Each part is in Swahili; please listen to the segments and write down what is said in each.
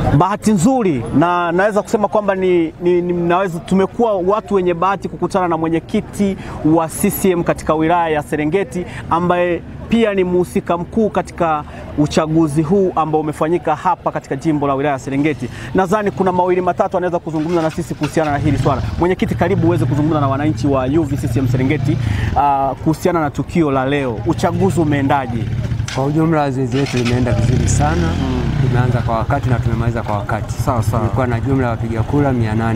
Bahati nzuri na naweza kusema kwamba ni, ni, ni naweza tumekuwa watu wenye bahati kukutana na mwenyekiti wa CCM katika wilaya ya Serengeti ambaye pia ni mhusika mkuu katika uchaguzi huu ambao umefanyika hapa katika jimbo la wilaya ya Serengeti. Nadhani kuna mawili matatu anaweza kuzungumza na sisi kuhusiana na hili swala. Mwenyekiti, karibu uweze kuzungumza na wananchi wa UVCCM Serengeti uh, kuhusiana na tukio la leo. Uchaguzi umeendaje? Kwa ujumla zoezi letu limeenda vizuri sana mm. Tumeanza kwa wakati na tumemaliza kwa wakati. Sawa sawa. Tulikuwa na jumla ya wapiga kura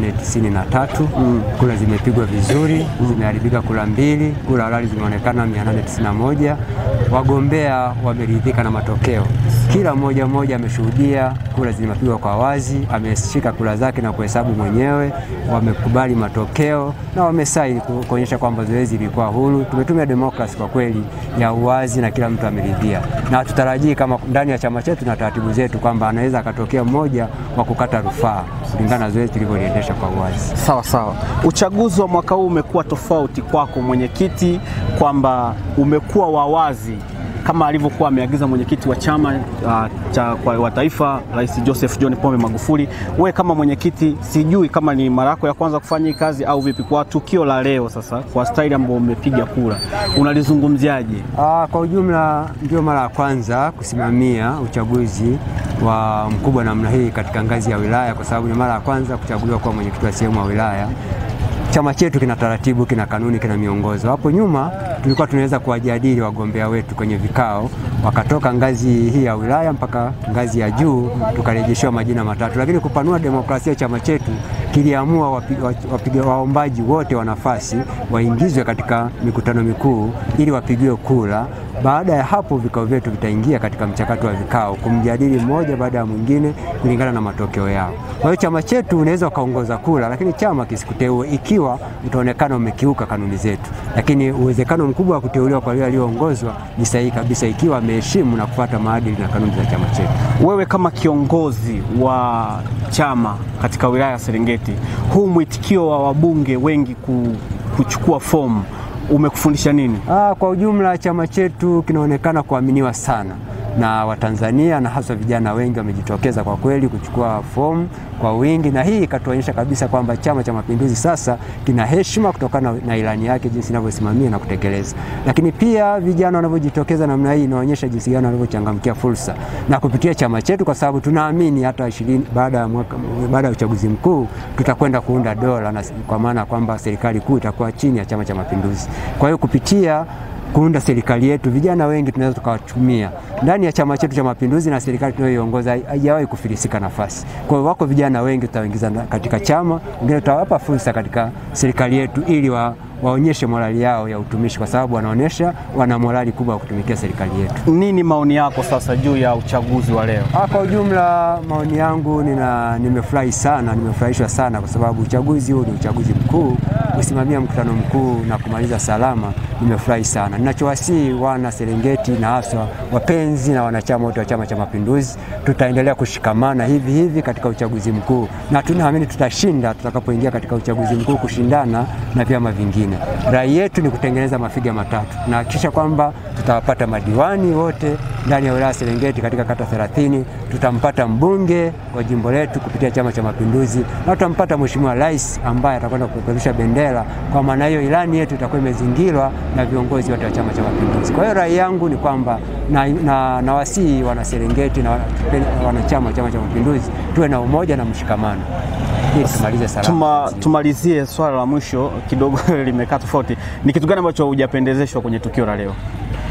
893 mm. Kura zimepigwa vizuri mm. Zimeharibika kura mbili, kura halali zimeonekana 891. Wagombea wameridhika na matokeo, kila mmoja mmoja ameshuhudia kura zimepigwa kwa wazi, ameshika kura zake na kuhesabu mwenyewe, wamekubali matokeo na wamesaini kuonyesha kwamba zoezi lilikuwa huru. Tumetumia demokrasi kwa kweli ya uwazi na kila mtu ameridhia, na hatutarajii kama ndani ya chama chetu na taratibu zetu kwamba anaweza akatokea mmoja wa kukata rufaa kulingana na zoezi tulivyoliendesha kwa uwazi. Sawa sawa. Uchaguzi wa mwaka huu umekuwa tofauti kwako mwenyekiti, kwamba umekuwa wa wazi kama alivyokuwa ameagiza mwenyekiti wa chama uh, cha wa taifa Rais Joseph John Pombe Magufuli. We kama mwenyekiti, sijui kama ni mara yako ya kwanza kufanya hii kazi au vipi, kwa tukio la leo sasa, kwa staili ambayo umepiga kura, unalizungumziaje? Ah, kwa ujumla ndio mara ya kwanza kusimamia uchaguzi wa mkubwa namna hii katika ngazi ya wilaya, kwa sababu ni mara ya kwanza kuchaguliwa kuwa mwenyekiti wa sehemu ya wilaya. Chama chetu kina taratibu, kina kanuni, kina miongozo. Hapo nyuma tulikuwa tunaweza kuwajadili wagombea wetu kwenye vikao, wakatoka ngazi hii ya wilaya mpaka ngazi ya juu, tukarejeshewa majina matatu. Lakini kupanua demokrasia, chama chetu kiliamua wapiga waombaji wote wa nafasi waingizwe katika mikutano mikuu ili wapigiwe kura. Baada ya hapo vikao vyetu vitaingia katika mchakato wa vikao kumjadili mmoja baada ya mwingine kulingana na matokeo yao. Kwa hiyo chama chetu unaweza ukaongoza kura, lakini chama kisikuteue ikiwa utaonekana umekiuka kanuni zetu, lakini uwezekano mkubwa wa kuteuliwa kwa yule aliyoongozwa ni sahihi kabisa ikiwa ameheshimu na kufuata maadili na kanuni za chama chetu. Wewe kama kiongozi wa chama katika wilaya ya Serengeti, huu mwitikio wa wabunge wengi kuchukua fomu umekufundisha nini? Ah, kwa ujumla chama chetu kinaonekana kuaminiwa sana na Watanzania na hasa vijana wengi wamejitokeza kwa kweli kuchukua fomu kwa wingi, na hii ikatuonyesha kabisa kwamba Chama cha Mapinduzi sasa kina heshima kutokana na ilani yake jinsi inavyosimamia na kutekeleza. Lakini pia vijana wanavyojitokeza namna hii inaonyesha jinsi gani wanavyochangamkia fursa na kupitia chama chetu, kwa sababu tunaamini hata ishirini baada ya mwaka baada ya uchaguzi mkuu tutakwenda kuunda dola, na kwa maana kwamba serikali kuu itakuwa chini ya Chama cha Mapinduzi. Kwa hiyo kupitia kuunda serikali yetu, vijana wengi tunaweza tukawatumia ndani ya chama chetu cha Mapinduzi na serikali tunayoiongoza haijawahi kufilisika nafasi. Kwa hiyo wako vijana wengi tutawaingiza katika chama, wengine tutawapa fursa katika serikali yetu ili wa waonyeshe morali yao ya utumishi, kwa sababu wanaonyesha wana morali kubwa ya kutumikia serikali yetu. Nini maoni yako sasa juu ya uchaguzi wa leo? Ah, kwa ujumla maoni yangu nina, nimefurahi sana, nimefurahishwa sana kwa sababu uchaguzi huu ni uchaguzi mkuu, kusimamia mkutano mkuu na kumaliza salama, nimefurahi sana. Ninachowasihi wana Serengeti na haswa wapenzi na wanachama wote wa Chama cha Mapinduzi, tutaendelea kushikamana hivi hivi katika uchaguzi mkuu, na tunaamini tutashinda tutakapoingia katika uchaguzi mkuu kushindana na vyama vingine. Rai yetu ni kutengeneza mafiga matatu, tunahakikisha kwamba tutawapata madiwani wote ndani ya wilaya Serengeti katika kata 30. Tutampata mbunge wa jimbo letu kupitia Chama cha Mapinduzi na tutampata Mheshimiwa Rais ambaye atakwenda kupeperusha bendera. Kwa maana hiyo, ilani yetu itakuwa imezingirwa na viongozi wote wa Chama cha Mapinduzi. Kwa hiyo rai yangu ni kwamba na, na, na wasii wana Serengeti na wanachama wa Chama cha Mapinduzi tuwe na umoja na mshikamano ili tumalize salama. Tuma, tumalizie swala la mwisho kidogo limekaa tofauti. Ni kitu gani ambacho hujapendezeshwa kwenye tukio la leo?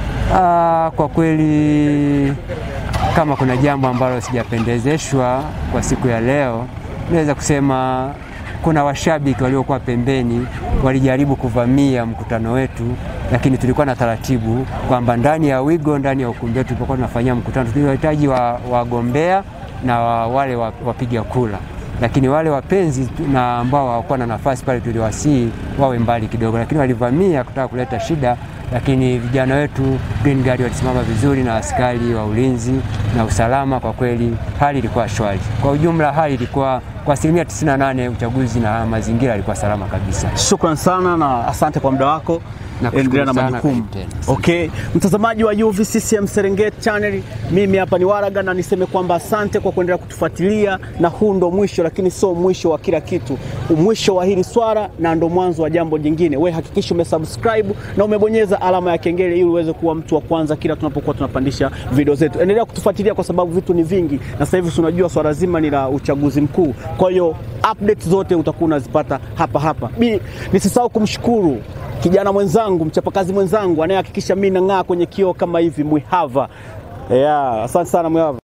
Ah, kwa kweli kama kuna jambo ambalo sijapendezeshwa kwa siku ya leo, naweza kusema kuna washabiki waliokuwa pembeni walijaribu kuvamia mkutano wetu, lakini tulikuwa na taratibu kwamba ndani ya wigo, ndani ya ukumbi wetu tulipokuwa tunafanyia mkutano, tulihitaji wagombea wa na wa, wale wapiga kura lakini wale wapenzi na ambao hawakuwa na nafasi pale tuliwasihi wawe mbali kidogo, lakini walivamia kutaka kuleta shida. Lakini vijana wetu Green Guard walisimama vizuri na askari wa ulinzi na usalama. Kwa kweli hali ilikuwa shwari. Kwa ujumla hali ilikuwa kwa asilimia 98 uchaguzi na mazingira yalikuwa salama kabisa. Shukran sana na asante kwa muda wako. Nakushukuru Endelea na sana, majukumu. karibu tena. Asante. Okay, mtazamaji wa UVCCM Serengeti Channel, mimi hapa ni Waraga na niseme kwamba asante kwa kuendelea kutufuatilia, na huu ndo mwisho, lakini sio mwisho wa kila kitu, mwisho wa hili swala na ndo mwanzo wa jambo jingine. We hakikisha umesubscribe na umebonyeza alama ya kengele ili uweze kuwa mtu wa kwanza kila tunapokuwa tunapandisha video zetu. Endelea kutufuatilia kwa sababu vitu ni vingi, na sasa hivi tunajua swala zima ni la uchaguzi mkuu, kwa hiyo update zote utakuwa unazipata hapa hapa. Bi, nisisahau kumshukuru kijana mwenzangu mchapakazi mwenzangu anayehakikisha mimi nang'aa kwenye kioo kama hivi Mwihava. Yeah, asante sana Mwihava.